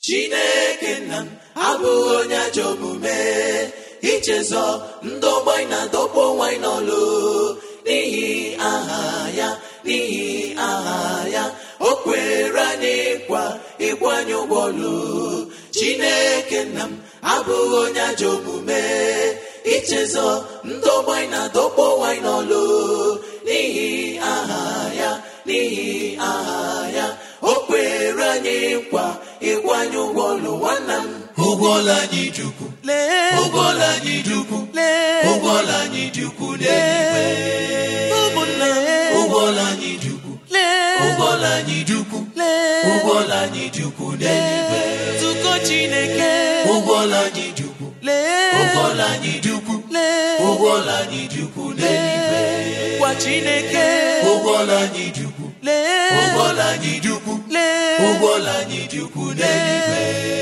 chineke nna m abụghị onye ajọ omume ichezọ ndị ọgbanyị na-adọkpụ nwanyị n'ọlụ n'ihi aha ya n'ihi aha ya o kwere anyị nkwa ịkwanye ụgwọ ọlụ chineke nna m abụghị onye ajọ omume ichezọ ndị ọgbanyị na-adọkpụ nwanyị n'ọlụ n'ihi aha ya n'ihi aha ya o kwere anyị nkwa ịkwanye ụgwọ ọlụ nwanna m ụgwọla anyị dị ukwu lee ụgwọla anyị dị ukwu lee ụgwọla anyị dị ukwu n'eluigwe ụmụnna ụgwọla anyị dị ukwu lee ụgwọla anyị dị ukwu lee ụgwọla anyị dị ukwu n'eluigwe nzukọ chineke ụgwọla anyị dị ukwu lee ụgwọla anyị dị ukwu lee ụgwọla anyị dị ukwu n'eluigwe gwa chineke ụgwọla anyị dị ukwu lee ụgwọla anyị dị ukwu lee ụgwọla anyị dị ukwu n'eluigwe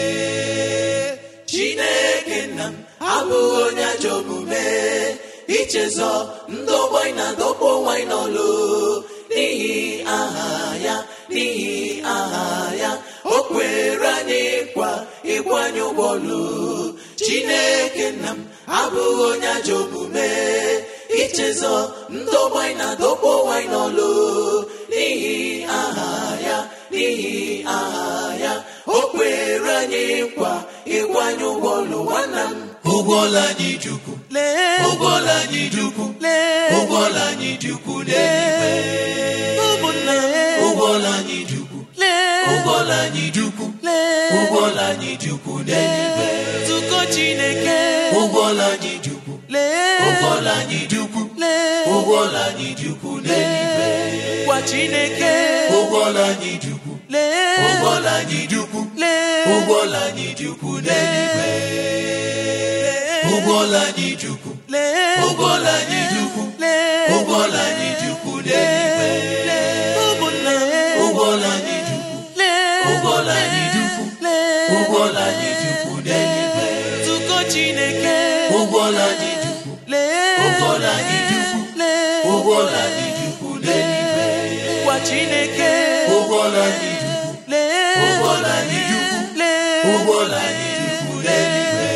chineke nna m abụghị onye ajọ omume ichezọ ndị ọgbanyị na-adọkpụ nwanyị n'ọlụ n'ihi aha ya n'ihi aha ya o kwere anyị nkwa ịkwanye ụgwọ ọlụ chineke nna m abụghị onye ajọ omume ichezọ ndị ọgbanyị na-adọkpụ nwanyị n'ọlụ n'ihi aha ya n'ihi aha ya o kwere anyị nkwa ịkwanye ụgwọ ọlụ nwanna m ụgwọla anyị dị ukwu lee ụgwọla anyị dị ukwu lee ụgwọla anyị dị ukwu n'eluigwe ụmụnna ụgwọla anyị dị ukwu lee ụgwọla anyị dị ukwu lee ụgwọla anyị dị ukwu n'eluigwe nzukọ chineke ụgwọla anyị dị ukwu lee ụgwọla anyị dị ukwu lee ụgwọla anyị dị ukwu n'eluigwe gwa chineke ụgwọla anyị dị ukwu lee ụgwọla anyị dị ukwu lee ụgwọla anyị dị ukwu n'eluigwe ụgwọla anyị dị ukwu lee ụgwọla anyị dị ukwu lee ụgwọla anyị dị ukwu n'eluigwe ụmụnna ụgwọla anyị dị ukwu lee ụgwọla anyị dị ukwu lee ụgwọla anyị dị ukwu n'eluigwe nzukọ chineke ụgwọla anyị dị ukwu lee ụgwọla anyị dị ukwu lee ụgwọla anyị dị ukwu n'eluigwe gwa chineke ụgwọla anyị dị ukwu lee ụgwọla anyị dị ukwu lee ụgwọla anyị dị ukwu n'eluigwe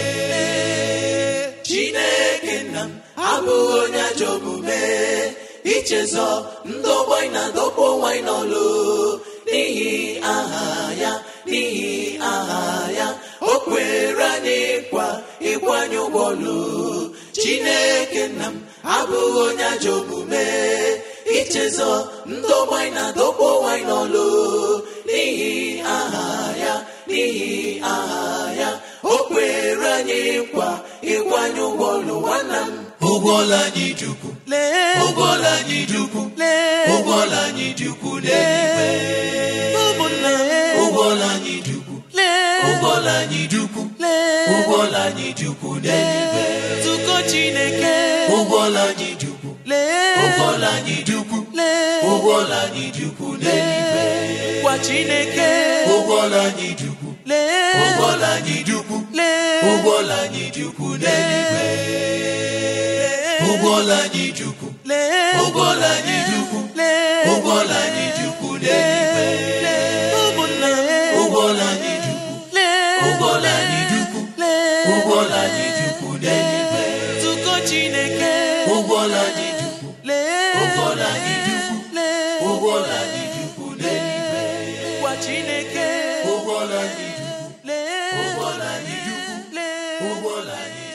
chineke nna m abụghị onye ajọ omume ichezọ ndị ọgbanyị na-adọkpụ nwanyị n'ọlụ n'ihi aha ya n'ihi aha ya o kwere anyị nkwa ịkwanye ụgwọ ọlụ chineke nna m abụghị onye ajọ omume ichezọ ndị ọgbanyị na-adọkpụ nwanyị n'ọlụ n'ihi aha ya n'ihi aha ya o kwere anyị nkwa ịkwanye ụgwọ ọlụ nwanna m ụgwọla anyị dị ukwu lee ụgwọla anyị dị ukwu lee ụgwọla anyị dị ukwu n'eluigwe ụmụnna ụgwọla anyị dị ukwu lee ụgwọla anyị dị ukwu lee ụgwọla anyị dị ukwu n'eluigwe nzukọ chineke ụgwọla anyị dị ukwu lee ụgwọla anyị dị ukwu lee ụgwọla anyị dị ukwu n'eluigwe gwa chineke ụgwọla anyị dị ukwu lee ụgwọla anyị dị ukwu lee ụgwọla anyị dị ukwu n'eluigwe ụgwọla anyị dị ukwu lee ụgwọla anyị dị ukwu lee ụgwọla anyị dị ukwu n'eluigwe ụmụnna ụgwọla anyị dị ukwu lee ụgwọla anyị dị ukwu lee ụgwọla anyị dị ukwu n'eluigwe nzukọ chineke ụgwọla anyị dị ukwu lee ụgwọla anyị dị ukwu lee ụgwọla anyị dị ukwu n'eluigwe gwa chineke ụgwọla anyị dị ukwu lee ụgwọla anyị dị ukwu lee ụgwọla anyị